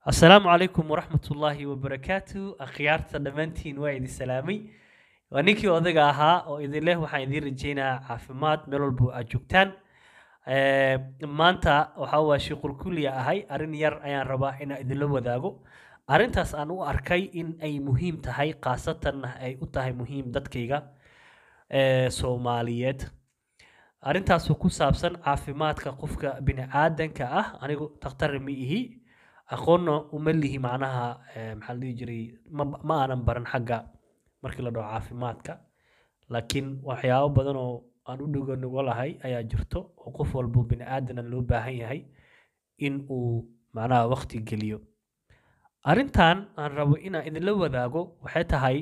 asalaamu calaykum waraxmat ullaahi wabarakaatu akhyaarta dhammaantiin waa idin salaamay waa ninkii odaga ahaa oo idin leh waxaan idiin rajaynayaa caafimaad meel walbo aad joogtaan Eh, maanta waxa waa shiqulkuliya ahay arrin yar ayaan rabaa inaan idinla wadaago arrintaas aan u arkay in ay muhiim tahay khaasatan ay u tahay muhiim dadkayga eh, soomaaliyeed arrintaasoo ku saabsan caafimaadka qofka bini'aadanka ah anigu takhtar ma ihi aqoonna uma lihi macnaha eh, maxaa la dhihi jiray ma ma aanan baran xagga markii la dhaho caafimaadka laakiin waxyaabo badan oo aan u dhigo nugo lahay ayaa jirto oo qof walbo bini'aadana loo baahan yahay in uu macnaha waqti geliyo arrintan aan rabo inaan idinla wadaago waxay tahay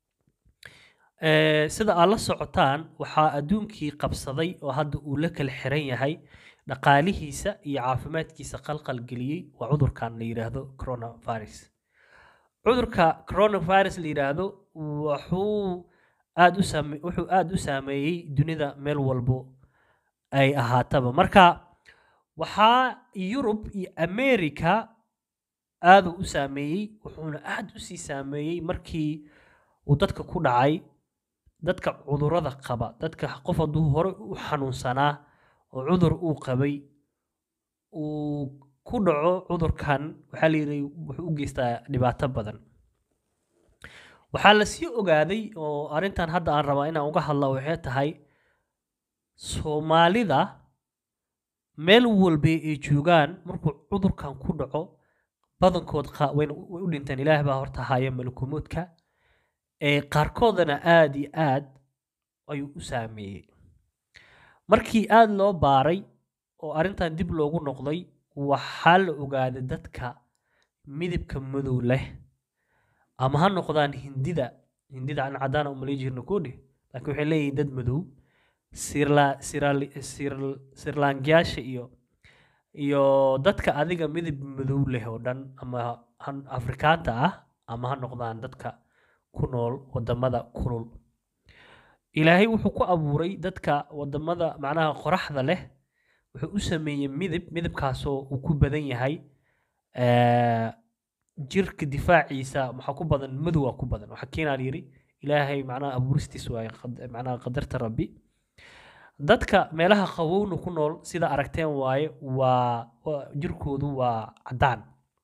eh, sida aad la socotaan waxaa adduunkii qabsaday oo hadda uu la kala xiran yahay dhaqaalihiisa iyo caafimaadkiisa qalqal geliyey waa cudurkan la yidhaahdo coronavirus cudurka coronavirus la yidhaahdo wuxuu aad u saame wuxuu aad u saameeyey dunida meel walbo ay ahaataba marka waxaa yurub iyo america aaduu u saameeyey wuxuuna aad u sii saameeyey markii uu dadka ku dhacay dadka cudurrada qaba dadka qof hadduu hore u xanuunsanaa oo cudur uu qabay uu ku dhaco cudurkan waxaa la yidhi wuxuu u geystaa dhibaato badan waxaa la sii ogaaday oo arrintan hadda aan rabaa inaan uga hadla waxay tahay soomaalida meel walba ay joogaan markuu cudurkan ku dhaco badankood qa- wayna u way u dhinteen ilaah baa horta haya malakumoodka ee qaarkoodana aad iyo aad ayuu u saameeyey markii aad loo baaray oo arrintan dib loogu noqday waxaa la ogaaday dadka midabka madow leh ama ha noqdaan hindida hindida aan cadaan umalayn jirna koodhe laakiin waxay leeyihiin dad madow sirla sirali sir sirlaangiyaasha iyo iyo dadka adiga midab madow leh oo dhan ama han afrikaanta ah ama ha noqdaan dadka ku nool wadamada kulul ilaahay wuxuu ku abuuray dadka wadamada macnaha qoraxda leh wuxuu u sameeyey midab midabkaasoo uu ku badan yahay eh, jirka difaaciisa waxaa ku badan madowaa ku badan waxaa keenaa yidhi ilaahay macnaha abuuristiis waaye qad- macnaha qadarta rabbi dadka meelaha qabowna ku nool sida aragteen waaye waa waa- jirkoodu waa caddaan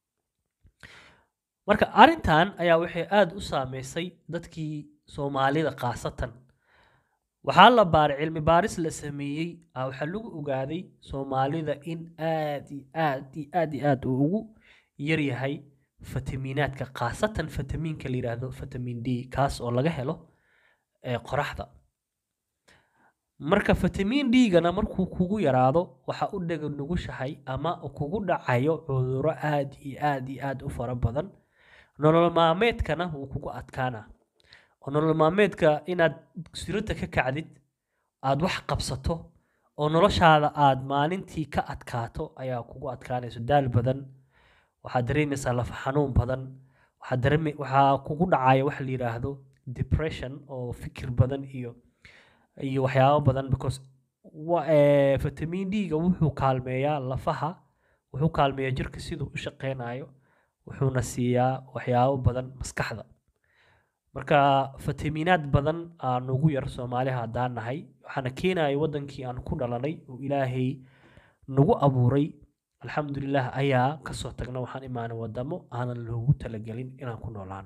marka arrintan ayaa waxay aad u saameysay dadkii soomaalida khaasatan waxaa la baaray cilmi baaris la sameeyey ah waxaa lagu ogaaday soomaalida in aad iyo aad iyo aad iyo aad uu ugu yar yahay fitamiinaadka khaasatan fitamiinka la yidhaahdo vitamin d kaas oo laga helo ee qoraxda marka vitamin d-gana markuu kugu yaraado waxa u dhega nugushahay ama kugu dhacayo cudurro aad iyo aad iyo aad u fara badan nolol maalmeedkana wuu kugu adkaana oo nolol maalmeedka inaad sirada ka kacdid aad wax qabsato oo noloshaada aad maalintii ka adkaato ayaa kugu adkaanayso daal badan waxaad dareemaysaa lafa xanuun badan waxaad dareemi waxaa kugu dhacaya waxa la yidhaahdo depression oo fikir badan iyo iyo waxyaabo badan because wa eh, vitamin d-ga wuxuu kaalmeeyaa lafaha wuxuu kaalmeeyaa jirka siduu u shaqeynayo wuxuuna siiyaa waxyaabo badan maskaxda marka fitamiinaad badan aa nugu yar soomaaliha haddaan nahay waxaana keenaya wadankii aan ku dhalanay oo ilaahay nagu abuuray alxamdulilah ayaa kasoo tagna waxaan imaanay wadamo aanan loogu talagelin inaan ku noolaano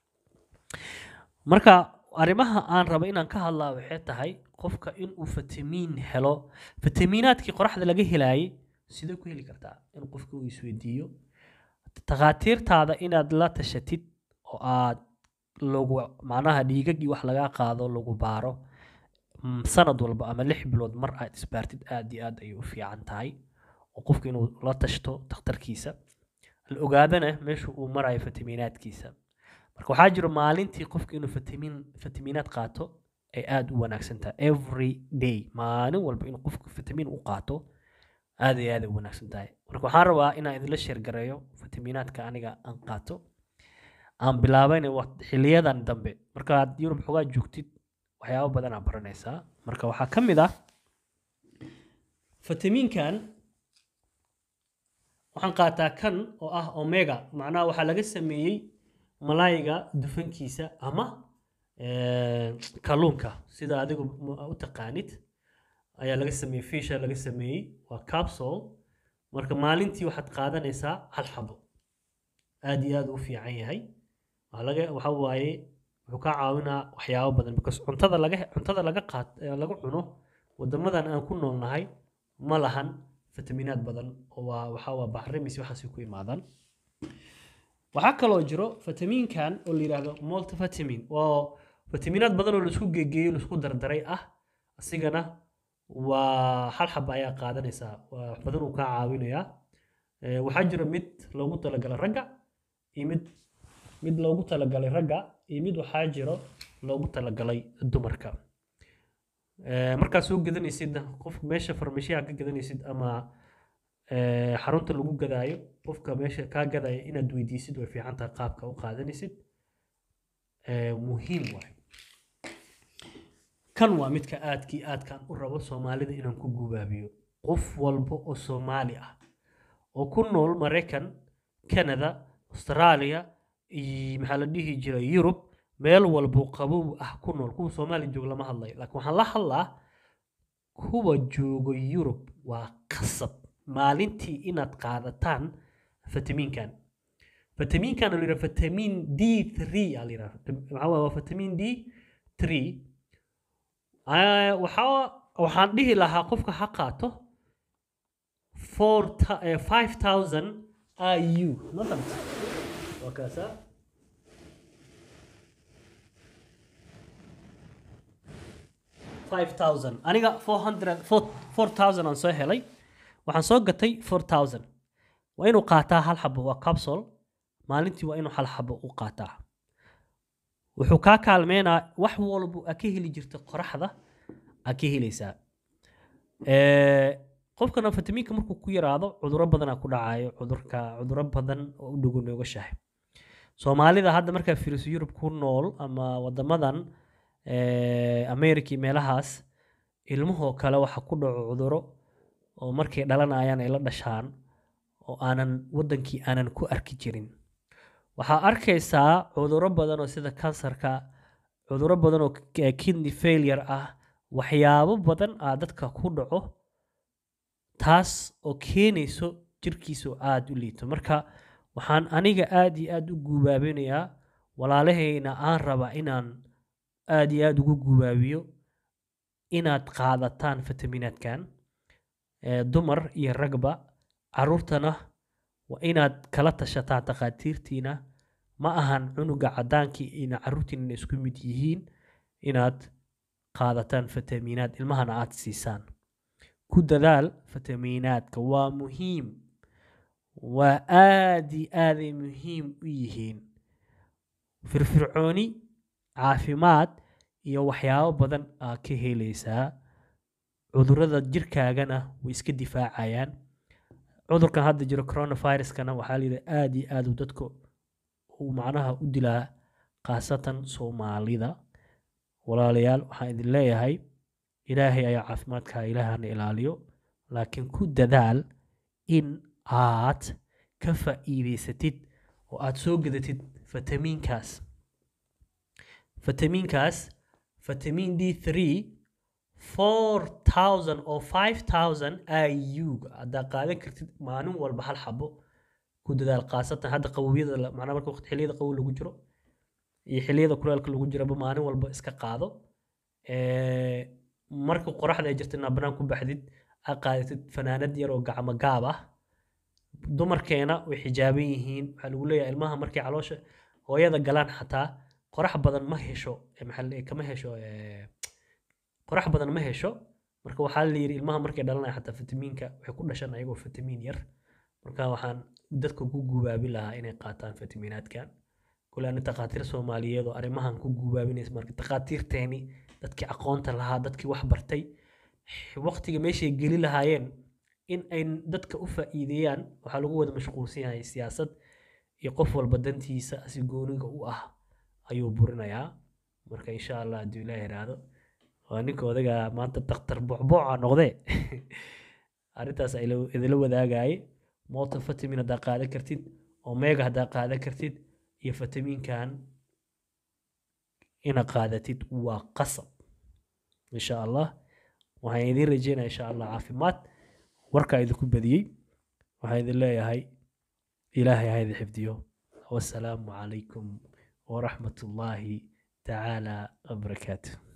marka arrimaha aan raba inaan ka hadlaa waxay tahay qofka inuu fitamiin helo fitamiinaadkii qoraxda laga helaayay sidee ku heli kartaa in qofka uu isweydiiyo takhaatiirtaada inaad la tashatid oo aad lagu macnaha dhiigagii wax lagaa qaado lagu baaro mm, sanad walba ama lix bilood mar aad isbaartid aad iyo aad ayay u fiican tahay oo qofka inuu la tashto takhtarkiisa la ogaadana meesha uu marayo fitamiinaadkiisa marka waxaa jiro maalintii qofka inuu fitamiin fitamiinaad qaato ay aad u wanaagsan tahay every day maalin walba inuu qofka fitamiin u qaato aad iyo aad ay u wanaagsan tahay marka waxaan rabaa inaan idinla sheergareeyo fitamiinaadka aniga aan qaato aan bilaabayna wa- xiliyadan dambe markaad yurub xogaa joogtid waxyaabo badan aa baranaysaa marka waxaa ka mid ah fitamiinkan waxaan qaataa kan oo ah omega macnaha waxaa laga sameeyey malaayga dufankiisa ama eh, kalluunka sida adigu ma- u taqaanid ayaa laga sameeyey fisha laga sameeyey waa capsule marka maalintii waxaad qaadanaysaa hal xabo aad iyo aad u fiican yahay waxaa laga waxa waaye wuxuu kaa caawinaa waxyaabo badan because cuntada laga cuntada laga qaat ee laga cuno wadamadan aan ku noolnahay ma lahan fitamiinaad badan oo waa waxa waa bacrimis waxaasay ku imaadaan waxaa kaloo jiro fitamiinkan oo la yidhaahdo multivitamin oo fitamiinaad badan oo laisku geegeeyo laisku dardaray ah asigana waa hal xaba ayaa qaadanaysaa waa wax badan uu kaa caawinayaa Eh, waxaa jira mid loogu talagalay ragga iyo mid mid loogu talagalay ragga iyo mid waxaa jiro loogu talagalay dumarka Eh, markaad soo gadanaysid qof meesha farmashiyaha ka gadanaysid ama eh, xarunta lagu gadaayo qofka meesha kaa gadaya inaad weydiisid way fiican tahay qaabka u qaadanaysid Eh, muhiim waay kan waa midka aadkii aadkaan u rabo soomaalida inaan ku gubaabiyo qof walba oo soomaali ah oo ku nool maraykan canada australia iyo maxaa la dhihi jiray yurub meel walbo qabow ah ku nool kuwa soomaali joog lama hadlayo laakiin waxaan la hadlaa kuwa joogo yurub waa qasab maalintii inaad qaadataan fitamiinkan fitamiinkan oo la yidhaha fitamiin d 3 aa la yidhaha maxaa waaye waa fitamiin d 3 Ah, waxaa waxaan dhihi lahaa qofka ha qaato four ta- eh, 5000 IU ma fahmta waa kaasaa five thousand aniga four hundred four four thousand aan soo helay waxaan soo gatay four thousand waa inuu qaataa hal xabo waa capsule maalintii waa inuu hal xabo u qaataa wuxuu kaa kaalmeynaa wax walba aa ka heli jirta qoraxda aa ka helaysaa Eh, qofkana fitamiinka markuu ku yaraado cuduro badanaa ku dhacayo cudurka cuduro badan oo u dhogo noogashahay soomaalida hadda markaa fiiriso yurub ku nool ama wadamadan eh, america iyo meelahaas ilmahoo kale waxa ku dhaco cuduro oo markay dhalanayaan ay la dhashaan oo aanan wadankii aanan ku arki jirin waxaa arkaysaa cuduro badan oo sida kansarka cuduro badan oo k- kidney failure ah waxyaabo badan aa dadka ku dhaco taas oo keenayso jirkiisu aada u liito marka waxaan aniga aada iyo aada u guubaabinayaa walaalahayna aan rabaa inaan aada iyo aada ugu guubaabiyo inaad qaadataan fitamiinaadkan ee dumar iyo ragba caruurtana waa inaad kala tashataan takhaatiirtiina ma ahan cunuga cadaankii ina caruurtiina isku mid yihiin inaad qaadataan fitamiinaad ilmahana aad siisaan ku dadaal fitamiinaadka waa muhiim waa aad iyo aaday muhiim u yihiin firfircooni caafimaad iyo waxyaabo badan aa ka helaysaa cudurada jirkaagana way iska difaacayaan cudurkan hadda jiro coronaviruskana waxaa layidhi aad iyo aad uu dadka uu macnaha u dilaa khaasatan soomaalida walaalayaal waxaan idin leeyahay ilaahay ayaa caafimaadka ilaahana ilaaliyo laakiin ku dadaal in aad ka faa'iidaysatid oo aad soo gadatid fitamiinkaas fitamiinkaas fitamiin d 3 4000 oo 5000 iu haddaa qaadan kartid maalin walba hal xabo ku dadaal khaasatan hadda qabowyada la- macnaha marka waqti xilliyada qabow lagu jiro iyo xilliyada kuleelka lagu jiraba maalin walba iska qaado Eh, marka qoraxda ay jirta inaad banaan ku baxdid aad qaadatid fanaanad yar oo gacmo gaab ah dumarkeena way xijaaban yihiin waxaa lagu leeyahay ilmaha markay caloosha hooyada galaan xataa qorax badan ma hesho eh, maxaa la- kama hesho eh, qorax badan ma hesho marka waxaa la yidhi ilmaha markay dhalanaya xataa fitamiinka waxay ku dhashaan ayagoo fitamiin yar marka waxaan dadka ku gubaabin lahaa inay qaataan fitamiinaadkan kule ani takhaatiir soomaaliyeed oo arrimahan ku gubaabinaysa marka takhaatiirteeni dadkii aqoonta lahaa dadkii wax bartay waqtiga meeshay geli lahaayeen in ay dadka u faa'iideeyaan waxaa lagu wada mashquulsan yahay siyaasad iyo qof walba dantiisa si gooniga u ah ayuu burinayaa marka insha allah hadduu ilaah yiraahdo waa ninka odaga maanta daktar boocbooca noqdee arrintaas ila- idila wadaagaye multivitamin haddaa qaadan kartid omega haddaa qaadan kartid iyo fitamiinkan ina qaadatid waa qasab insha allah waxaan idiin rajeynaya insha allah caafimaad warkaa idinku badiyey waxaan idin leeyahay ilaahay ha idin xifdiyo wasalaamu calaykum waraxmat ullaahi tacaala wabarakaatu